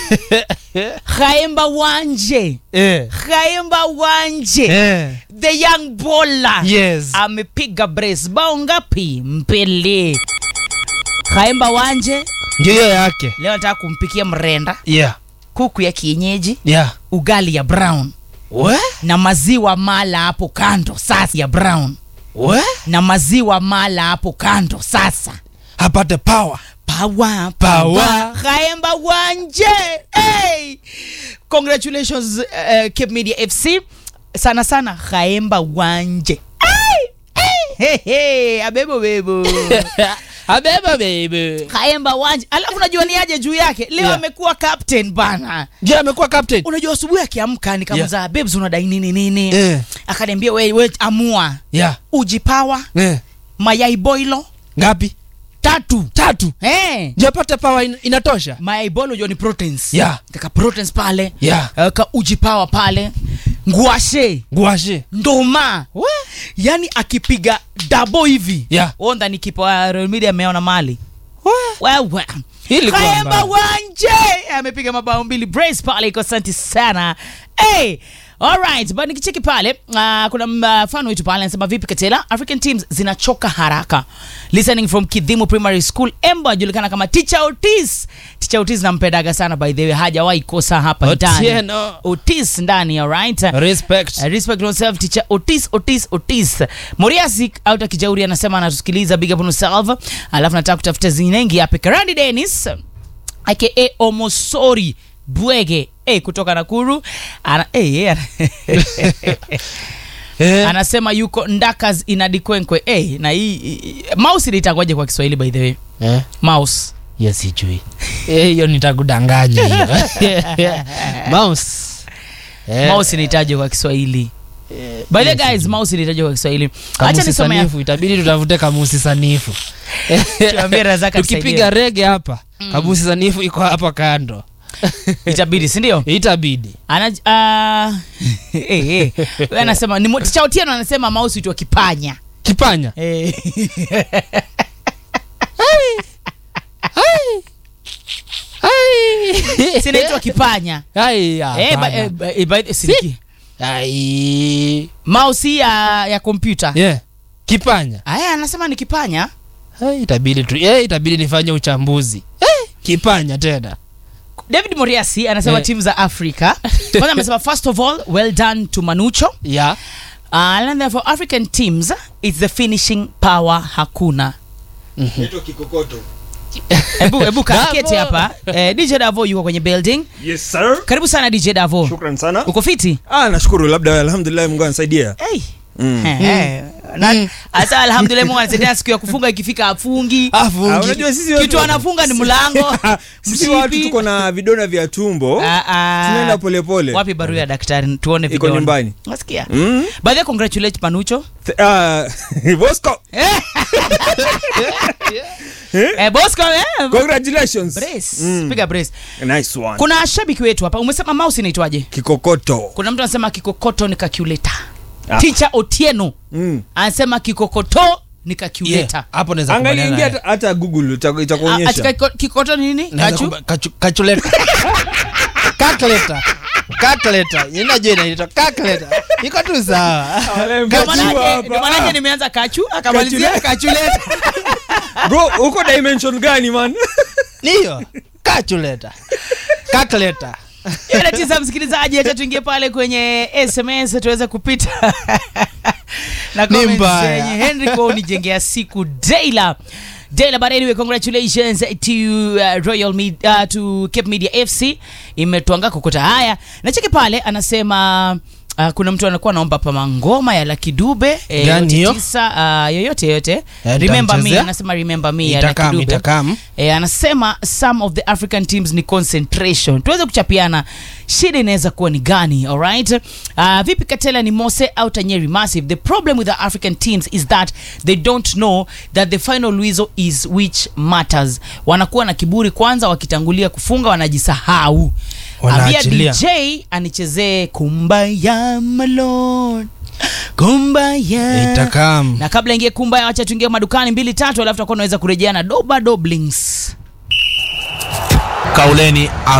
khaemba wanje eh. khaemba wanje Eh. the young bola Yes. amepiga brace bao ngapi mbele khaemba wanje ndio hiyo yake leo nataka kumpikia mrenda yeah. kuku ya kienyeji yeah. ugali ya brown we na maziwa mala hapo kando sasa ya brown we na maziwa mala hapo kando sasa apate power pawa Power. khaemba wanje hey! congratulations uh, cape media fc sana sana khaemba wanje hey! Hey! Hey, hey! abebo bebo abeba baby khaemba wanje alafu unajua ni aje juu yake leo Yeah. amekuwa captain bana je amekuwa captain unajua asubuhi akiamka nikamuza yeah. babes unadai nini nini Eh. akaniambia we, we amua yeah. uji pawa eh. mayai boilo ngapi tatu tatu hey. je apate power in, inatosha mayai boilo unajua ni proteins Yeah. kaka proteins pale Yeah. uh, ka uji pawa pale nguashe guashe ndoma yani akipiga dabo hivi Yeah. onda ni kipa wa Real Media ameona mali wewe Hili kwa Kaemba mbaya. wanje amepiga mabao mbili brace pale iko asante sana hey. Alright, but nikicheki pale uh, kuna mfano wetu pale anasema vipi Katela, African teams zinachoka haraka. Listening from Kidhimu Primary School, Embo ajulikana kama Teacher Otis. Teacher Otis nampendaga sana by the way, hajawahi kosa hapa ndani. Otieno. Otis ndani, alright. respect Uh, respect yourself teacher Otis Otis Otis. Moriasi out kijauri anasema anatusikiliza big up on yourself. Alafu nataka kutafuta zinengi hapa Karandi Dennis aka Omosori Bwege eh, kutoka Nakuru ana, eh, eh, ana- eh. anasema yuko Ndakas inadikwenkwe eh, na hii hii- mouse itakuwaje kwa Kiswahili by the way eh. mouse yes sijui Eh, hiyo nitakudanganya hiyo mouse eh. mouse inahitaji kwa Kiswahili by the way, guys mouse inahitaji kwa Kiswahili acha kamusi nisome sanifu itabidi tutafute kamusi sanifu Tuambie Razaka tukipiga tusaidie. rege hapa kamusi sanifu iko hapa kando itabidi si ndio itabidi ana uh, eh, eh. Wewe anasema ni mo- Ticha Otieno anasema mouse itwa kipanya kipanya eh. sinaitwa kipanya Ai, eh, hapana. ba, eh, ba, eh, by the- si- Ai. mouse hii ya, ya kompyuta Yeah. kipanya aya anasema ni kipanya Ai, itabidi tu eh, itabidi nifanye uchambuzi eh, kipanya tena david moriasi anasema Eh. timu za afrika kwanza amesema first of all well done to manucho ya uh, and then for african teams it's the finishing power hakuna Naitwa Kikokoto. hebu hebu kaketi Davo. hapa eh, dj davo yuko kwenye building Yes sir. karibu sana dj davo Shukran sana. uko fiti Ah, nashukuru labda alhamdulillah Mungu anasaidia. hey. Mm. Eh, eh. Na- hasa alhamdulillah mungu anasaidia siku ya kufunga ikifika afungi Ah, unajua sisi watu- kitu anafunga ni mlango Sisi watu mshipi. tuko na vidona vya tumbo. Ah, ah. Tunaenda polepole. wapi barua ya daktari tuone Iko vidole. nyumbani. Unasikia? Mm. by the way, congratulate panucho Th- ah, Bosco. eh, bosco eh, Congratulations. brace Mm. piga brace Nice one. kuna shabiki wetu hapa umesema mouse inaitwaje Kikokoto. kuna mtu anasema kikokoto ni calculator Ah. teacher otieno Mm. anasema kikokoto ni calculator Yeah, hapo naweza Angalia kubaliana ingia naye. hata hata Google ita- Ah, itakuonyesha. atika kiko- kikokoto ni nini Naweza kachu kuba- kachu- kachuleta calculator calculator inajua inaitwa calculator iko tu sawa Ndio manake- hapa. ndio manake nimeanza kachu akamalizia kachuleta Bro, uko dimension gani man? niyo calculator calculator Ile tisa msikilizaji acha tuingie pale kwenye sms tuweze kupita na Ni comments mbaya. zenye henry kwa unijengea siku daila daila but anyway congratulations to uh, royal Med- uh, to cape media fc imetwanga kokota haya na cheki pale anasema Uh, kuna mtu anakuwa anaomba pama ngoma ya Lucky Dube eh, Gani yote hiyo? tisa uh, yoyote yoyote Eh, remember me nitamchezea. anasema remember me ya Lucky itakam Dube itakam E, anasema some of the african teams ni concentration tuweze kuchapiana shida inaweza kuwa ni gani alright uh, vipi katela ni mose au tanyeri massive the problem with the african teams is that they don't know that the final luizo is which matters wanakuwa na kiburi kwanza wakitangulia kufunga wanajisahau ambia Wanaachilia. dj anichezee kumbaya malon kumbaya itakam na kabla ingie kumbaya wacha tuingie madukani mbili tatu alafu tutakuwa unaweza kurejea na doba doblings kauleni